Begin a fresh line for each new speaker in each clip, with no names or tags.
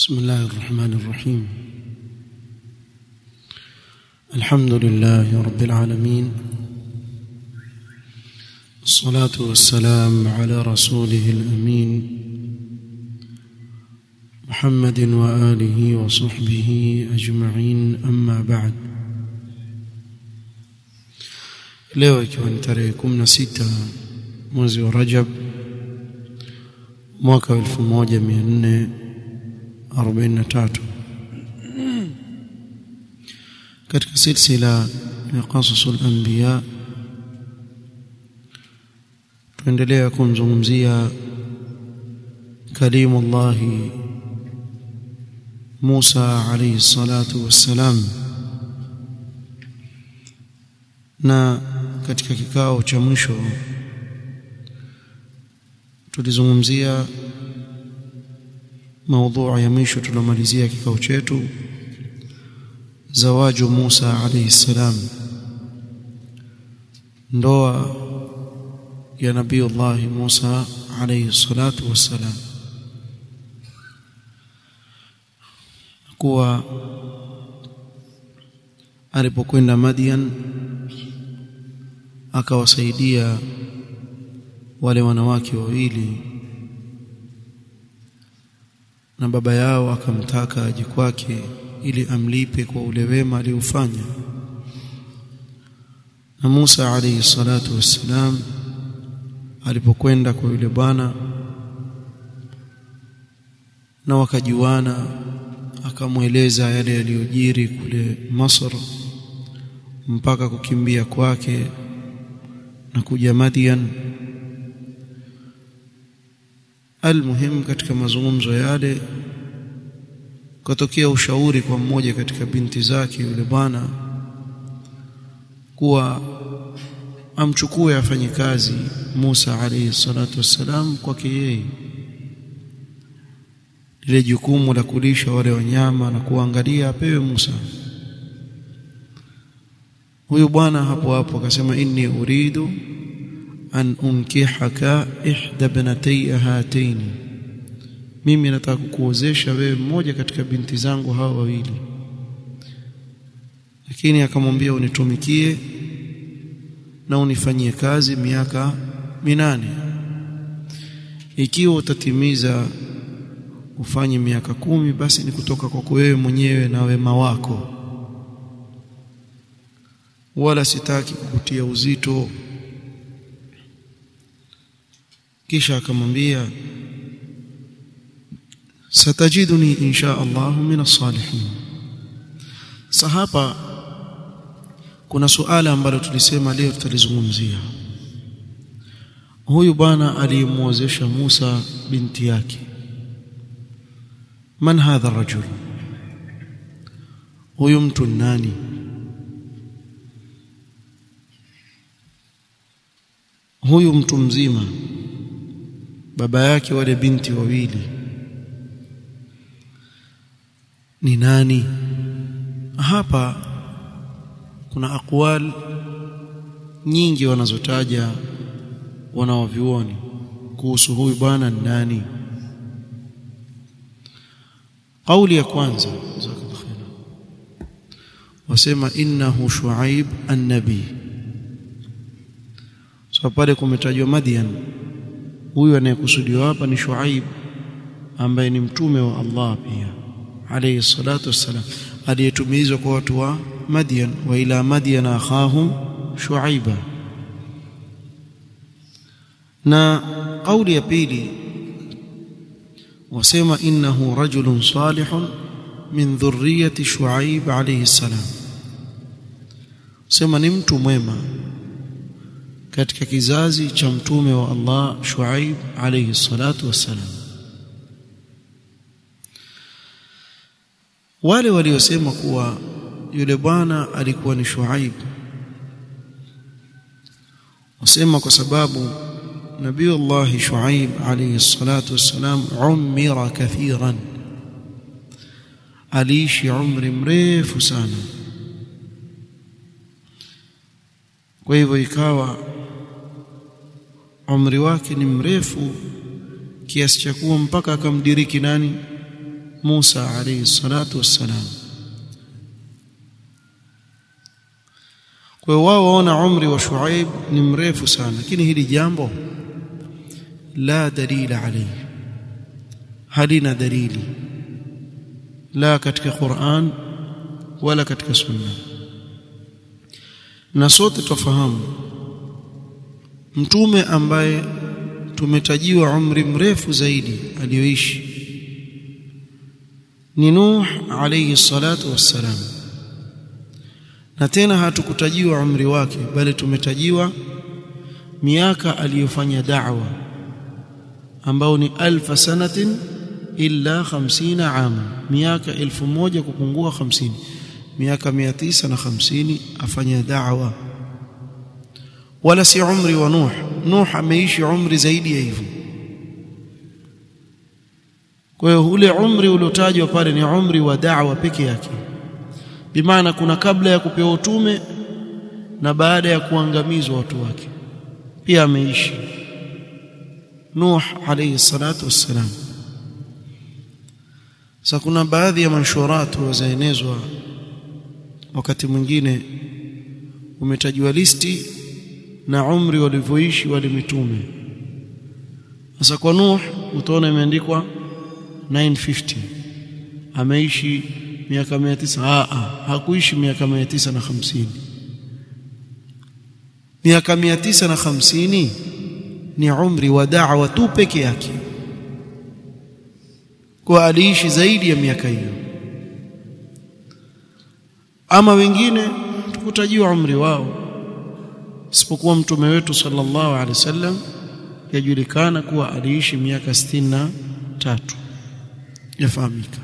بسم الله الرحمن الرحيم الحمد لله رب العالمين الصلاة والسلام على رسوله الأمين محمد وآله وصحبه أجمعين أما بعد leo ikiwa ni tarehe 16 mwezi wa Rajab mwaka 1443 katika silsila ya qasasul anbiya tuendelea kumzungumzia kalimullah Musa alayhi salatu wassalam na katika kikao cha mwisho tulizungumzia maudhui ya mwisho tulomalizia kikao chetu zawaju Musa alayhi salam ndoa ya nabii Allah Musa alayhi salatu wassalam kuwa alipokwenda Madian akawasaidia wale wanawake wawili na baba yao akamtaka aje kwake ili amlipe kwa ule wema aliofanya na Musa alayhi salatu wassalam alipokwenda kwa yule bwana na wakajuana akamweleza yale yaliyojiri kule Masr mpaka kukimbia kwake na kuja Madian almuhim katika mazungumzo yale katokea ushauri kwa mmoja katika binti zake yule bwana kuwa amchukue afanye kazi Musa alayhi salatu wassalam kwake yeye lile jukumu la kulisha wale wanyama na kuangalia apewe Musa huyu bwana hapo hapo akasema inni uridu an unkihaka ihda ibnatay hataini mimi nataka kukuozesha wewe mmoja katika binti zangu hawa wawili lakini akamwambia unitumikie na unifanyie kazi miaka minane ikiwa utatimiza ufanye miaka kumi basi ni kutoka kwako wewe mwenyewe na wema wako wala sitaki kukutia uzito kisha akamwambia satajiduni insha Allah min as-salihin sahapa kuna suala ambalo tulisema leo tutalizungumzia huyu bwana aliyemuozesha Musa binti yake man hadha rajul huyu mtu nani huyu mtu mzima baba yake wale binti wawili ni nani hapa kuna akwal nyingi wanazotaja wanaovioni kuhusu huyu bwana ni nani kauli ya kwanza wasema innahu shuaib an-nabi so pale kumetajwa Madian huyu anayekusudiwa hapa ni Shuaib ambaye ni mtume wa Allah pia alayhi salatu wassalam aliyetumizwa kwa watu wa Madian wa ila Madian akhahum Shuaiba na kauli ya pili wasema innahu rajulun salihun min dhurriyyati Shuaib alayhi salam sema ni mtu mwema katika kizazi cha mtume wa Allah Shuaib alayhi salatu wassalam wale waliosema kuwa yule bwana alikuwa ni Shuaib wasema kwa sababu Nabii Allah Shuaib alayhi salatu wassalam umira kathiran aliishi umri mrefu sana kwa hivyo ikawa umri wake ni mrefu kiasi cha kuwa mpaka akamdiriki nani Musa alayhi salatu wassalam kwa hiyo wao waona umri wa Shuaib ni mrefu sana lakini hili jambo la dalila alayhi halina dalili la katika Qur'an wala katika sunna na sote tufahamu mtume ambaye tumetajiwa umri mrefu zaidi aliyoishi ni Nuh alayhi salatu wassalam na tena hatukutajiwa umri wake bali tumetajiwa miaka aliyofanya da'wa ambao ni alfa sanatin illa 50 ama miaka elfu moja kupungua 50 miaka 950 afanya da'wa wala si umri wa Nuh Nuh ameishi umri zaidi ya hivyo kwa hiyo ule umri uliotajwa pale ni umri wa da'wa peke yake bimaana kuna kabla ya kupewa utume na baada ya kuangamizwa watu wake pia ameishi Nuh alayhi salatu wassalam sasa kuna baadhi ya manshuratu wazaenezwa wakati mwingine umetajwa listi na umri walivyoishi wale mitume sasa kwa Nuh utaona imeandikwa 950 ameishi miaka 900 a a hakuishi miaka 950 miaka 950 ni umri wa da'wa tu peke yake kwa aliishi zaidi ya miaka hiyo ama wengine tukutajiwa umri wao isipokuwa mtume wetu sallallahu alaihi wasallam yajulikana kuwa aliishi miaka 63 yafahamika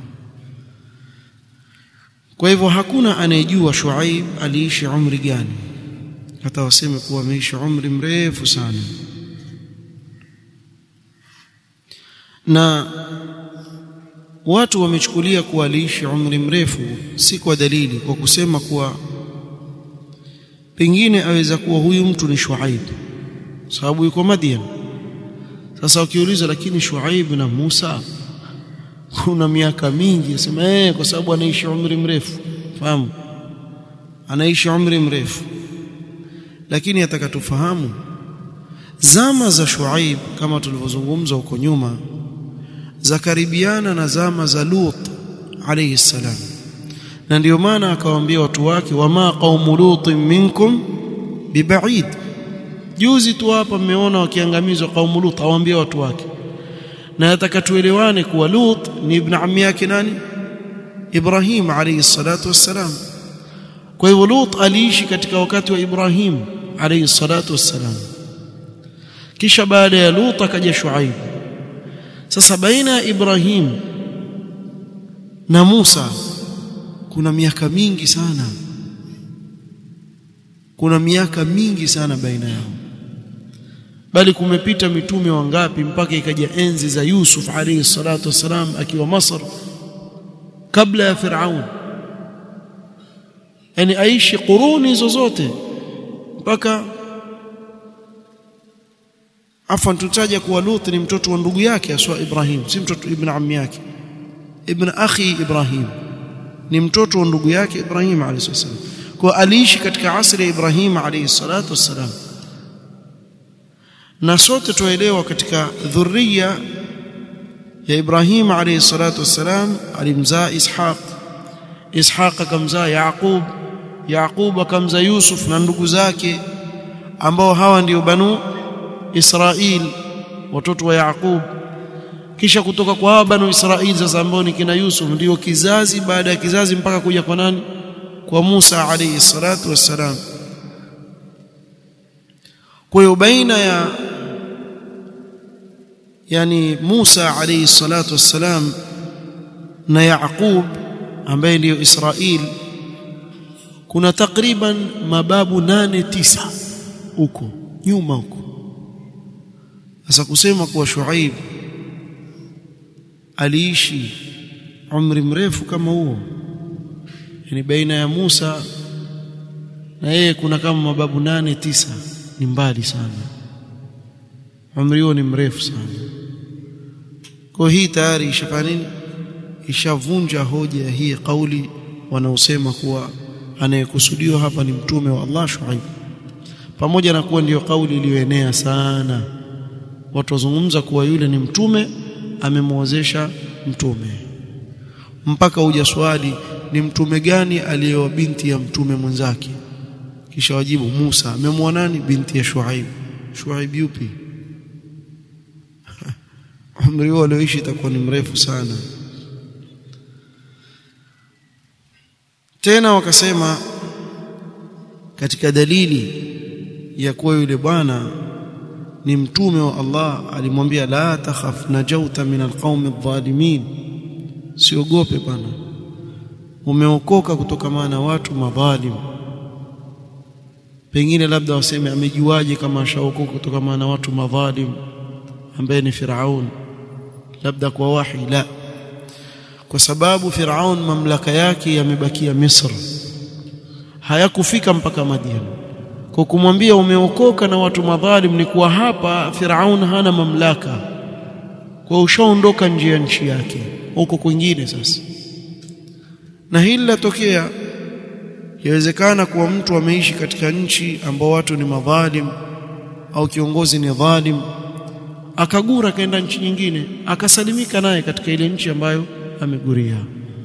kwa hivyo hakuna anayejua Shuaib aliishi umri gani hata waseme kuwa ameishi umri mrefu sana na watu wamechukulia kuwa aliishi umri mrefu si kwa dalili kwa kusema kuwa pengine aweza kuwa huyu mtu ni Shuaib sababu yuko Madian sasa ukiuliza lakini Shuaib na Musa kuna miaka mingi asema eh kwa sababu anaishi umri mrefu fahamu anaishi umri mrefu lakini atakatufahamu zama za Shuaib kama tulivyozungumza huko nyuma za karibiana na zama za Lut alayhi salam na ndio maana akawaambia watu wake wama qaumu lutin minkum bibaid juzi tu hapa mmeona wakiangamizwa qaumu lut awaambia watu wake na nataka tuelewane kuwa lut ni ibn ammi yake nani ibrahim alayhi salatu wassalam kwa hivyo lut aliishi katika wakati wa ibrahim alayhi salatu wassalam kisha baada ya lut akaja shuaib sasa baina ya ibrahim na musa kuna miaka mingi sana kuna miaka mingi sana baina yao bali kumepita mitume wangapi mpaka ikaja enzi za Yusuf alayhi salatu wasalam akiwa Masr kabla ya Firaun yani aishi quruni zozote mpaka afan tutaja kuwa Lut ni mtoto wa ndugu yake aswa Ibrahim si mtoto ibn ammi yake ibn akhi Ibrahim ni mtoto wa ndugu yake Ibrahim alayhi salam kwa aliishi katika asri ya Ibrahim alayhi salatu wassalam na sote tuelewa katika dhurriya ya Ibrahim alayhi salatu wassalam alimzaa Ishaq Ishaq akamzaa Yaqub Yaqub akamzaa Yusuf na ndugu zake ambao hawa ndio banu Israil watoto wa Yaqub kisha kutoka kwa hawa banu Israil sasa ambao ni kina Yusuf ndio kizazi baada ya kizazi mpaka kuja kwa nani kwa Musa alayhi salatu wassalam kwa hiyo baina ya yani Musa alayhi salatu wassalam na Yaqub ambaye ndiyo Israil kuna takriban mababu nane tisa huko nyuma huko sasa kusema kuwa Shuaib aliishi umri mrefu kama huo yani baina ya Musa na yeye kuna kama mababu nane tisa ni mbali sana umri huo ni mrefu sana kwa hii tayari ishafanya nini ishavunja hoja ya hii kauli wanaosema kuwa anayekusudiwa hapa ni mtume wa Allah Shuaib pamoja na kuwa ndiyo kauli iliyoenea sana watu wazungumza kuwa yule ni mtume amemwozesha mtume mpaka uja swali ni mtume gani aliyewa binti ya mtume mwenzake kisha wajibu Musa amemwoa nani binti ya Shuaib Shuaib yupi umri wao alioishi itakuwa ni mrefu sana tena wakasema katika dalili ya kuwa yule bwana ni mtume wa Allah alimwambia la takhaf najauta min alqaumi adh-dhalimin siogope bwana umeokoka kutokana na watu madhalim pengine labda waseme amejuaje kama ashaokoka kutokana na watu madhalim ambaye ni Firaun labda kwa wahi la kwa sababu Firaun mamlaka yake yamebakia Misri hayakufika mpaka Madian kwa kumwambia umeokoka na watu madhalim ni kuwa hapa Firaun hana mamlaka kwa ushaondoka nje ya nchi yake huko kwingine sasa na hili latokea yawezekana kuwa mtu ameishi katika nchi ambao watu ni madhalim au kiongozi ni dhalim akagura akaenda nchi nyingine akasalimika naye katika ile nchi ambayo ameguria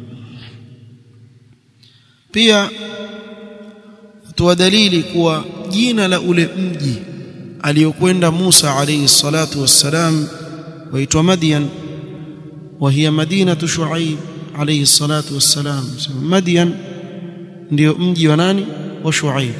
pia toa dalili kuwa jina la ule mji aliyokwenda Musa alayhi salatu wassalam waitwa Madian wa hiya madinatu Shuaib alayhi salatu wassalam Madian ndio mji wa nani wa Shuaib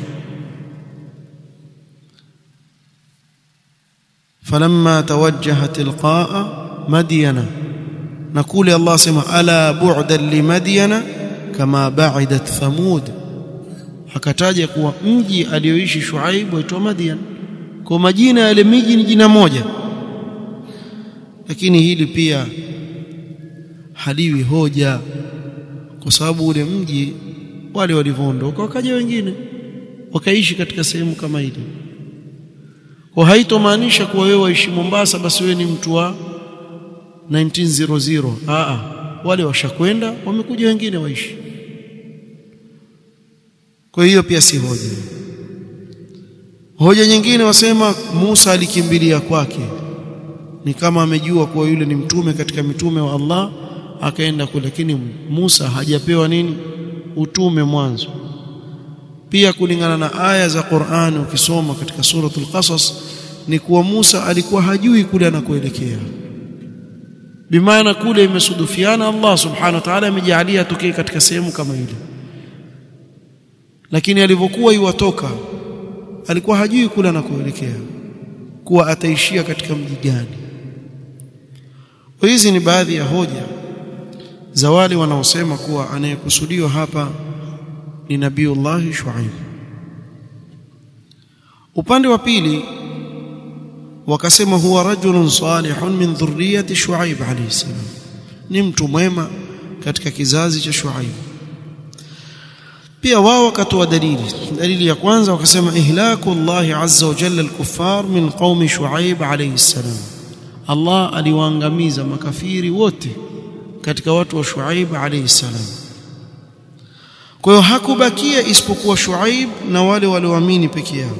فلما توجه تلقاء مدين نقول الله سمع الا بعدا لمدين كما بعدت ثمود akataja kuwa mji alioishi Shuaib waitwa Madian kwa majina yale miji ni jina moja lakini hili pia haliwi hoja kwa sababu ule mji wale walivyoondoka wakaja wengine wakaishi katika sehemu kama ile kwa haitomaanisha kuwa wewe waishi Mombasa basi wewe ni mtu wa 1900 a wale washakwenda wamekuja wengine waishi kwa hiyo pia si hoja hoja nyingine wasema Musa alikimbilia kwake ni kama amejua kuwa yule ni mtume katika mitume wa Allah akaenda kule lakini Musa hajapewa nini utume mwanzo pia kulingana na aya za Qur'an ukisoma katika suratul Qasas ni kuwa Musa alikuwa hajui kule anakoelekea bimaana kule imesudufiana Allah subhanahu wa ta'ala amejalia tokee katika sehemu kama ile lakini alivyokuwa iwatoka alikuwa hajui kule anakoelekea kuwa ataishia katika mji gani hizi ni baadhi ya hoja za wale wanaosema kuwa anayekusudiwa hapa ni nabiiullah Shuaib upande wa pili wakasema huwa rajulun salihun min dhurriyyati Shuaib alayhi salam ni mtu mwema katika kizazi cha Shuaib pia wao wakatoa dalili dalili ya kwanza wakasema ihlaku Allah azza wa jalla al-kuffar min qaumi Shuaib alayhi salam Allah aliwaangamiza makafiri wote katika watu wa Shuaib alayhi salam kwa hiyo hakubakia isipokuwa Shuaib na wale walioamini peke yao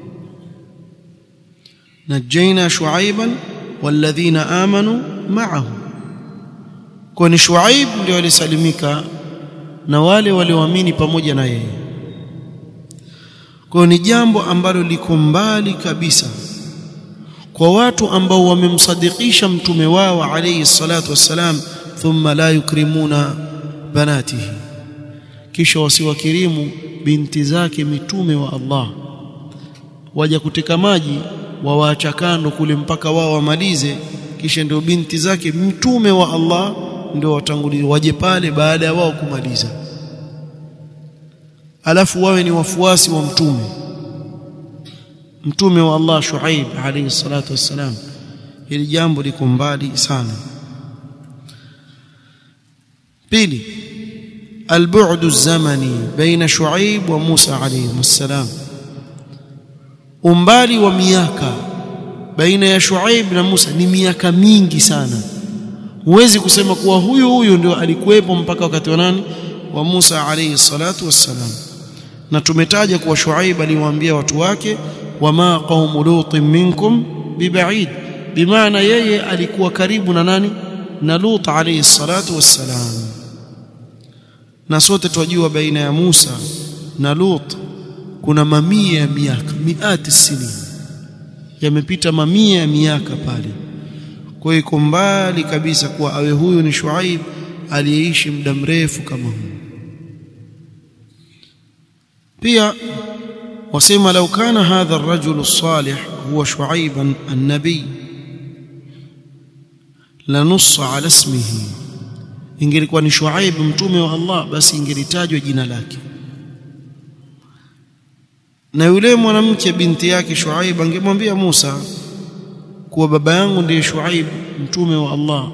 najaina Shuaiban walladhina amanu ma'ahu kwa ni Shuaib ndio walisalimika na wale walioamini pamoja na yeye kwa ni jambo ambalo liko mbali kabisa kwa watu ambao wamemsadikisha mtume wao alayhi salatu wassalam thumma la yukrimuna banatihi kisha wasiwakirimu binti zake mitume wa Allah waja kuteka maji wawaacha kando kule mpaka wao wamalize kisha ndio binti zake mtume wa Allah ndio watangulie waje pale baada ya wao kumaliza alafu wawe ni wafuasi wa mtume mtume wa Allah Shuaib alayhi salatu wassalam hili jambo liko mbali sana pili البعد الزمني بين شعيب وموسى عليهم السلام umbali wa miaka baina ya Shuaib na Musa ni miaka mingi sana huwezi kusema kuwa huyu huyu ndio alikuwepo mpaka wakati wa nani wa Musa alayhi salatu wassalam na tumetaja kuwa Shuaib aliwaambia watu wake wama qaumu lutin minkum bibaid bimaana yeye alikuwa karibu na nani na Lut alayhi salatu wassalam na sote twajua baina ya Musa na Lut kuna mamia ya miaka miati sini yamepita mamia ya miaka pale kwa hiyo iko mbali kabisa kuwa awe huyu ni Shuaib aliyeishi muda mrefu kama huu pia wasema lau kana hadha ar-rajulu salih huwa Shuaiban an-nabi lanussa ala ismihi ingelikuwa ni Shuaib mtume wa Allah basi ingelitajwa jina lake na yule mwanamke binti yake Shuaib angemwambia Musa kuwa baba yangu ndiye Shuaib mtume wa Allah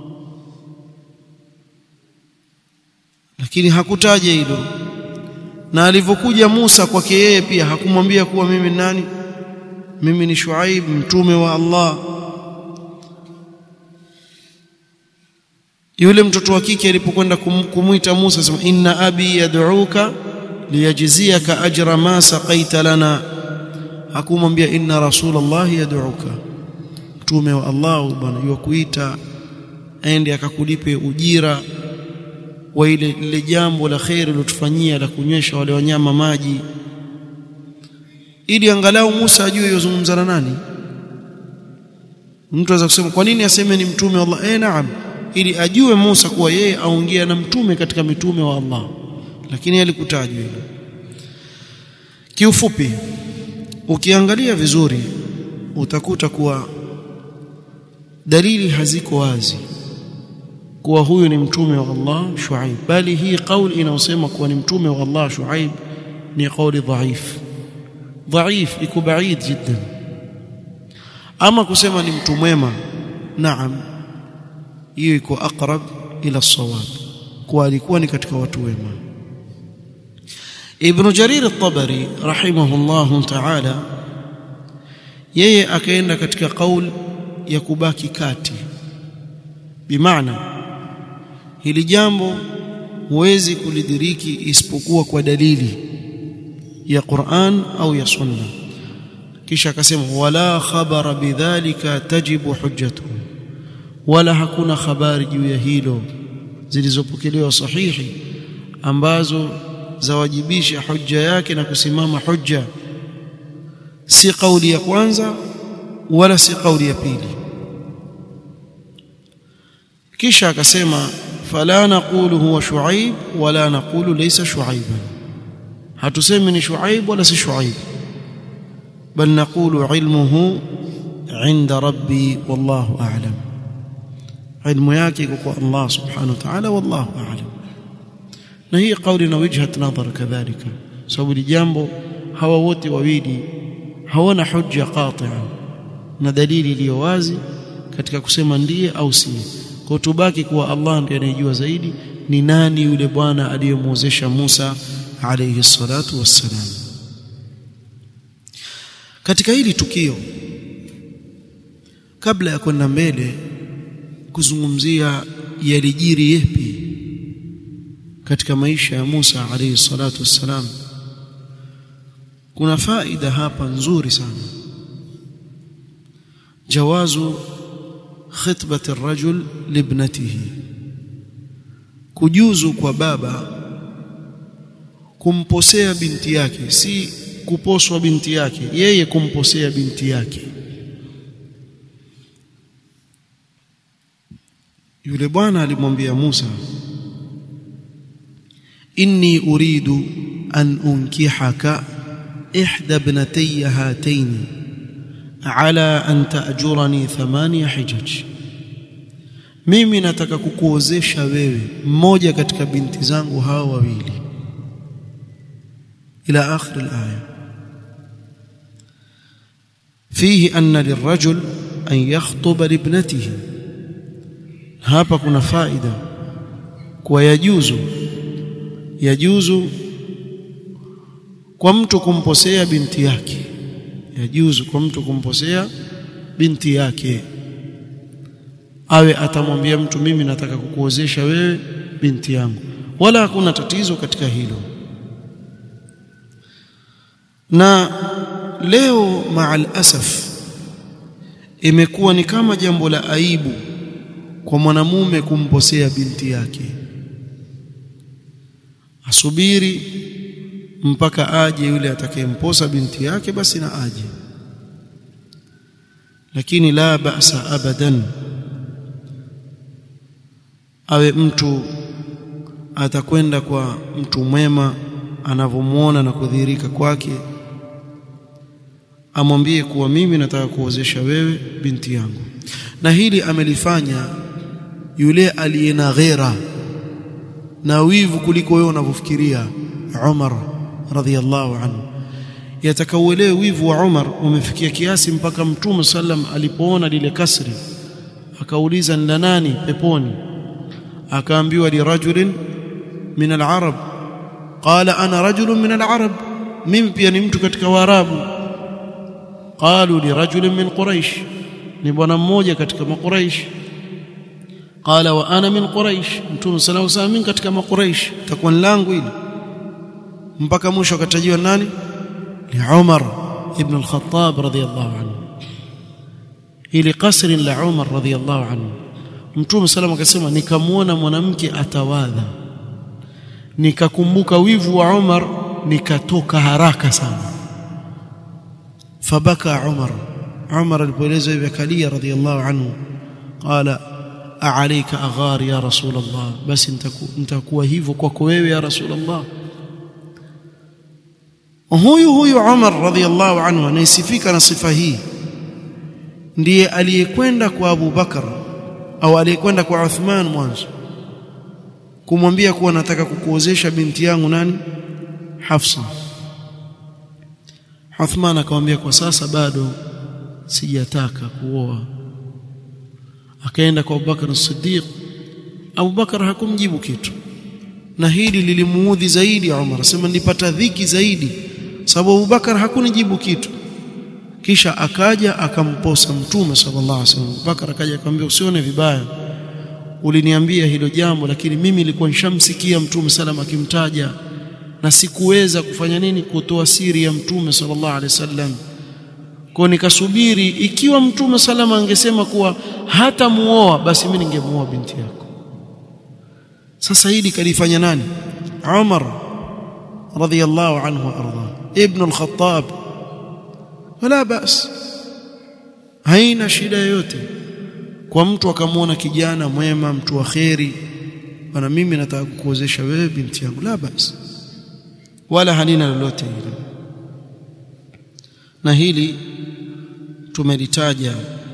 lakini hakutaja hilo na alivyokuja Musa kwake yeye pia hakumwambia kuwa mimi nani mimi ni Shuaib mtume wa Allah yule mtoto wa kike alipokwenda kumwita Musa sema inna abi yad'uka liyajziyaka ajra ma saqaita lana hakumwambia inna rasulullah yad'uka mtume wa Allah bwana yukuita aende akakulipe ujira wa ile lile jambo la khair lilotufanyia la kunywesha wale wanyama maji ili angalau Musa ajue yozungumza na nani mtu anaweza kusema kwa nini aseme ni mtume wa Allah eh naam ili ajue Musa kuwa yeye aongea na mtume katika mitume wa Allah lakini alikutajwa hilo kiufupi ukiangalia vizuri utakuta kuwa dalili haziko wazi kuwa huyu ni mtume wa Allah Shuaib bali hii kauli inayosema kuwa ni mtume wa Allah Shuaib ni kauli dhaif dhaif iko baid jiddan ama kusema ni mtu mwema naam hiyo iko aqrab ila sawab kuwa alikuwa ni katika watu wema Ibn Jarir al-Tabari rahimahullah ta'ala yeye akaenda katika kauli ya kubaki kati bimaana hili jambo huwezi kulidiriki isipokuwa kwa dalili ya Qur'an au ya Sunna kisha akasema wala khabara bidhalika tajibu hujjatuhu wala hakuna habari juu ya hilo zilizopokelewa sahihi ambazo zawajibisha hujja yake na kusimama hujja si kauli ya kwanza wala si kauli ya pili kisha akasema fala naqulu huwa shuaib wala naqulu laysa shuaiban hatusemi ni shuaib wala si shuaib bal naqulu ilmuhu inda rabbi wallahu a'lam ilmu yake iko kwa Allah subhanahu wa ta'ala wallahu a'lam na hii kauli na wijhat nadhar kadhalika sababu ni jambo hawa wote wawili hawana hujja qati'a na dalili iliyo wazi katika kusema ndiye au si kwa tubaki kuwa Allah ndiye anayejua zaidi ni nani yule bwana aliyemwozesha Musa alayhi salatu wassalam katika hili tukio kabla ya kwenda mbele kuzungumzia yalijiri yepi katika maisha ya Musa alayhi salatu wassalam kuna faida hapa nzuri sana jawazu khitbati ar-rajul libnatihi kujuzu kwa baba kumposea binti yake si kuposwa binti yake yeye kumposea binti yake yule bwana alimwambia Musa inni uridu an unkihaka ihda ibnatayya hataini ala an ta'jurani thamania hijaj mimi nataka kukuozesha wewe mmoja katika binti zangu hawa wawili ila akhir alaya fihi anna lirajul an yakhutuba libnatihi hapa kuna faida kwa yajuzu yajuzu kwa mtu kumposea binti yake yajuzu kwa mtu kumposea binti yake awe atamwambia mtu mimi nataka kukuozesha wewe binti yangu wala hakuna tatizo katika hilo na leo maal asaf imekuwa ni kama jambo la aibu kwa mwanamume kumposea binti yake asubiri mpaka aje yule atakayemposa binti yake basi na aje lakini la ba'sa abadan awe mtu atakwenda kwa mtu mwema anavyomuona na kudhihirika kwake amwambie kuwa mimi nataka kuozesha wewe binti yangu na hili amelifanya yule aliye na ghera na wivu kuliko wewe unavyofikiria Umar radhiallahu anhu yatakauelewe wivu wa Umar umefikia kiasi mpaka Mtume sallam alipoona lile kasri akauliza ni nani peponi akaambiwa li rajulin min al-arab qala ana rajulun min al-arab mimi pia ni mtu katika waarabu qalu li rajulin min quraish ni bwana mmoja katika maquraish qala wa ana min quraish mtume sallallahu alayhi wasallam katika maquraish takuwa langu hili mpaka mwisho akatajiwa nani ni Umar ibn al-Khattab radiyallahu anhu ili kasri la Umar radiyallahu anhu mtume sallallahu akasema nikamwona mwanamke atawadha nikakumbuka wivu wa Umar nikatoka haraka sana fabaka Umar Umar alipoeleza hivi akalia radiyallahu anhu qala a'alayka aghar ya rasul Allah basi nitakuwa hivyo kwako wewe ya rasul Allah huyu huyu Umar radhiallahu anhu anayesifika na sifa hii ndiye aliyekwenda kwa Abu Bakar au aliyekwenda kwa Uthman mwanzo kumwambia kuwa nataka kukuozesha binti yangu nani Hafsa Uthman akamwambia kwa sasa bado sijataka kuoa akaenda kwa Abubakar as-Siddiq Abubakar hakumjibu kitu na hili lilimuudhi zaidi Umar sema nilipata dhiki zaidi sababu Abubakar hakunijibu kitu kisha akaja akamposa mtume sallallahu alaihi wasallam Abubakar akaja akamwambia usione vibaya uliniambia hilo jambo lakini mimi nilikuwa nishamsikia mtume sallam akimtaja na sikuweza kufanya nini kutoa siri ya mtume sallallahu alaihi wasallam kwa nikasubiri ikiwa mtume salama angesema kuwa hata muoa basi mimi ningemuoa binti yako sasa hili kalifanya nani Umar radhiyallahu anhu arda ibn al-Khattab wala bas haina shida yoyote kwa mtu akamwona kijana mwema mtu wa kheri bana mimi nataka kukuozesha wewe binti yangu la bas wala halina lolote hilo na hili tumelitaja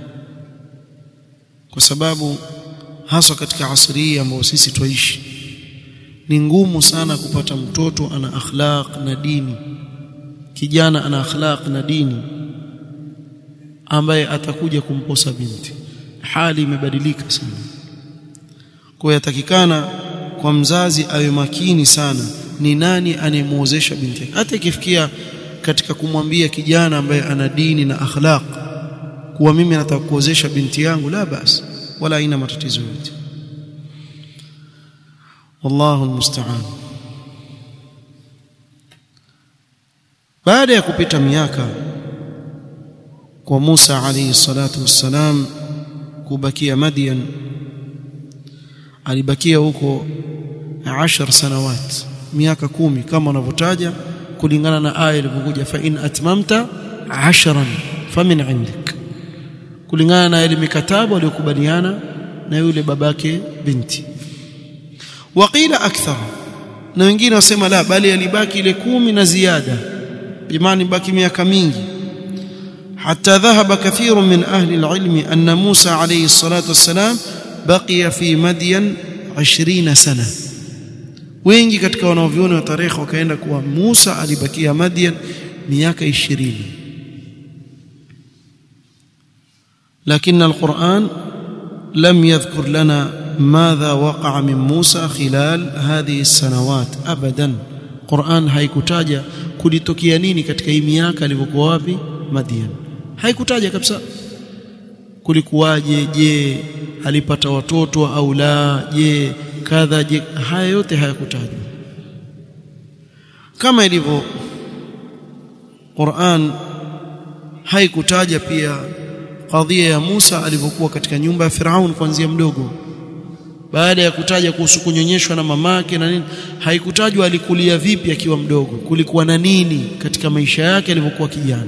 kwa sababu haswa katika asri ambayo sisi twaishi ni ngumu sana kupata mtoto ana akhlaq na dini kijana ana akhlaq na dini ambaye atakuja kumposa binti hali imebadilika sana kwa yatakikana kwa mzazi awe makini sana ni nani anemuozesha binti yake hata ikifikia katika kumwambia kijana ambaye ana dini na akhlaq kuwa mimi nataka kuozesha binti yangu la basi wala haina matatizo yote wallahu almusta'an baada ya kupita miaka kwa Musa alayhi salatu wassalam kubakia Madian alibakia huko 10 sanawat miaka kumi kama wanavyotaja kulingana na aya ilivyokuja fa in atmamta 10 famin indik kulingana na ile mikataba waliokubaliana na yule babake binti waqila akthar na wengine wasema la bali alibaki ile kumi na ziada bimani baki miaka mingi حتى ذهب كثير من أهل العلم أن موسى عليه الصلاة والسلام بقي في مدين عشرين سنة wengi katika wanaoviona wa tarehe wakaenda kuwa Musa alibakia Madian miaka 20 lakini القرآن لم يذكر لنا ماذا وقع من موسى خلال هذه السنوات ابدا Qur'an haikutaja kulitokea nini katika hii miaka alivyokuwa wapi Madian haikutaja kabisa kulikuwaje je alipata watoto au la je kadha je haya yote hayakutajwa kama ilivyo Qur'an haikutaja pia kadhia ya Musa alivyokuwa katika nyumba ya Firaun kuanzia mdogo baada ya kutaja kuhusu kunyonyeshwa na mamake na nini haikutajwa alikulia vipi akiwa mdogo kulikuwa na nini katika maisha yake alivyokuwa kijana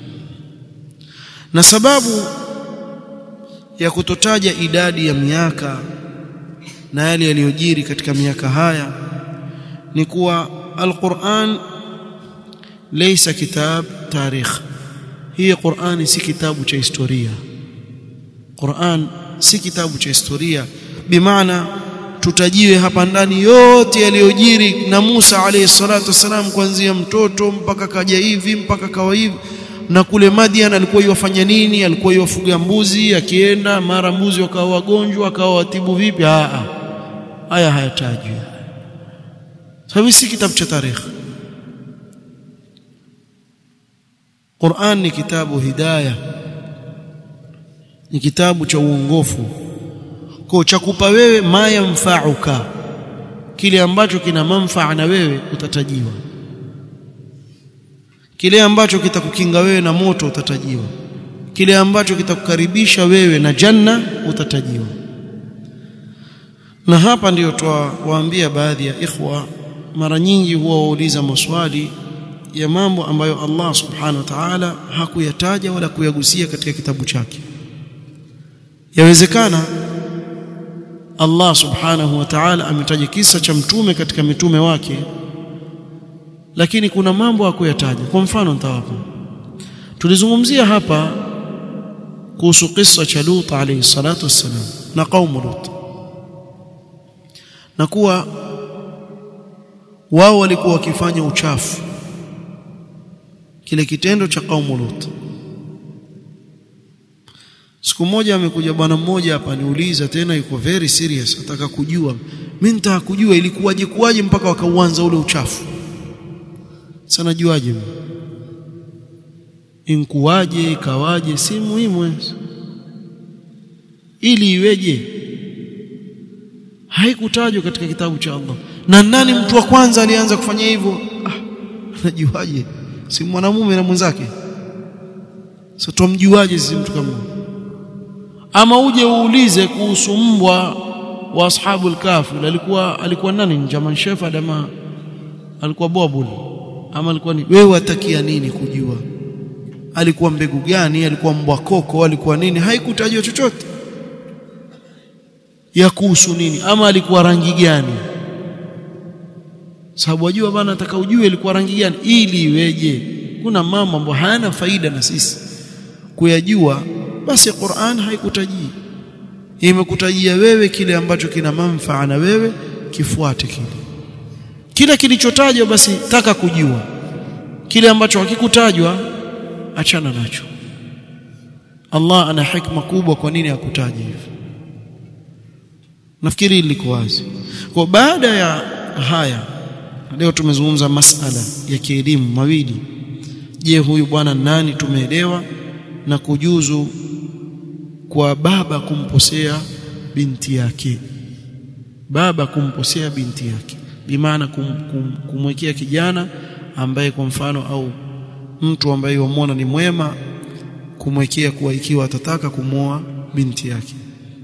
na sababu ya kutotaja idadi ya miaka na yale yaliyojiri katika miaka haya ni kuwa alquran laysa kitab tarikh hii Qur'ani si kitabu cha historia Qur'an si kitabu cha historia bimaana tutajiwe hapa ndani yote yaliyojiri na Musa alayhi salatu wasalam kuanzia mtoto mpaka kaja hivi mpaka kawa hivi na kule Madian alikuwa yofanya nini alikuwa yofuga mbuzi akienda mara mbuzi wakawa wagonjwa akawa watibu vipi a haya hayatajwi sababu si kitabu cha tarehe Qur'an ni kitabu hidayah ni kitabu cha uongofu kwa cha kupa wewe mayamfauka kile ambacho kina manfaa na wewe utatajiwa kile ambacho kitakukinga wewe na moto utatajiwa kile ambacho kitakukaribisha wewe na janna utatajiwa na hapa ndiyo twawaambia baadhi ya ikhwa mara nyingi huwa wauliza maswali ya mambo ambayo Allah subhanahu wa ta'ala hakuyataja wala kuyagusia katika kitabu chake yawezekana Allah subhanahu wa ta'ala ametaja kisa cha mtume katika mitume wake lakini kuna mambo hakuyataja kwa mfano nitawapa tulizungumzia hapa kuhusu kisa cha Lut alayhi salatu wassalam na kaumu Lut na kuwa wao walikuwa wakifanya uchafu kile kitendo cha kaumu Lut siku moja amekuja bwana mmoja hapa niuliza tena yuko very serious nataka kujua mimi nitaka kujua ilikuwaje kuwaje mpaka wakauanza ule uchafu sana juaje inkuwaje ikawaje si muhimu ili iweje haikutajwa katika kitabu cha Allah na nani mtu wa kwanza alianza kufanya hivyo ah najuaje si mwanamume na mwenzake sasa tumjuaje sisi mtu kama ama uje uulize kuhusu mbwa wa ashabul kahfi alikuwa alikuwa nani jaman shepherd ama alikuwa bobul ama alikuwa ni wewe watakia nini kujua alikuwa mbegu gani alikuwa mbwa koko alikuwa nini haikutajwa chochote ya kuhusu nini ama alikuwa rangi gani sababu wajua bana nataka ujue ilikuwa rangi gani ili iweje kuna mambo ambayo hayana faida na sisi kuyajua basi Qur'an haikutajii imekutajia wewe kile ambacho kina manfaa na wewe kifuate kile kila kilichotajwa basi taka kujua kile ambacho hakikutajwa achana nacho Allah ana hikma kubwa kwa nini hakutaja hivyo nafikiri liko wazi kwa baada ya haya leo tumezungumza masala ya kielimu mawili je huyu bwana nani tumeelewa na kujuzu kwa baba kumposea binti yake baba kumposea binti yake bimaana kum, kum, kumwekea kijana ambaye kwa mfano au mtu ambaye wamwona ni mwema kumwekea kuwa ikiwa atataka kumwoa binti yake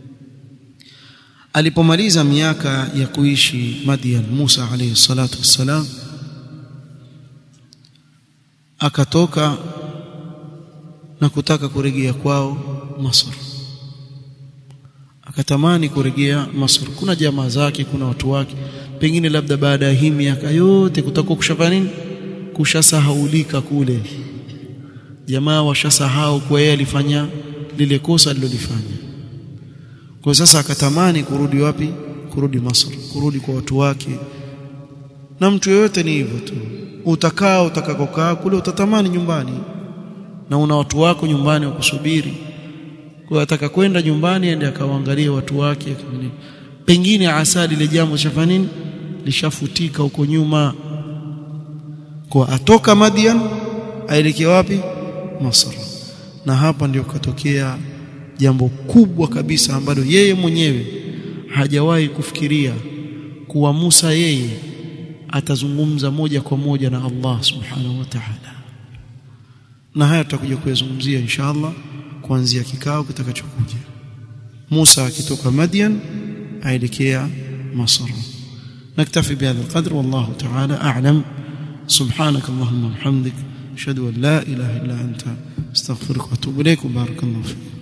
alipomaliza miaka ya kuishi Madian Musa alayhi salatu wassalam akatoka na kutaka kurejea kwao Masr akatamani kurejea Masr kuna jamaa zake kuna watu wake pengine labda baada ya hii miaka yote kutakuwa kushafanya nini kushasahaulika kule jamaa washasahau kwa yeye alifanya lile kosa alilolifanya kwa sasa akatamani kurudi wapi kurudi Masr kurudi kwa watu wake na mtu yeyote ni hivyo tu utakaa utakakokaa kule utatamani nyumbani na una watu wako nyumbani wakusubiri kwa ataka kwenda nyumbani ende akawaangalia watu wake pengine asali ile jambo shafa nini lishafutika huko nyuma kwa atoka Madian aelekea wapi Masr na hapa ndio katokea jambo kubwa kabisa ambalo yeye mwenyewe hajawahi kufikiria kuwa Musa yeye atazungumza moja kwa moja na Allah subhanahu wa ta'ala na haya tutakuja kuyazungumzia inshallah kuanzia kikao kitakachokuja Musa akitoka Madian aelekea Masr نكتفي بهذا القدر والله تعالى أعلم سبحانك اللهم وبحمدك أشهد أن لا إله إلا أنت استغفرك وأتوب إليك وبارك الله فيك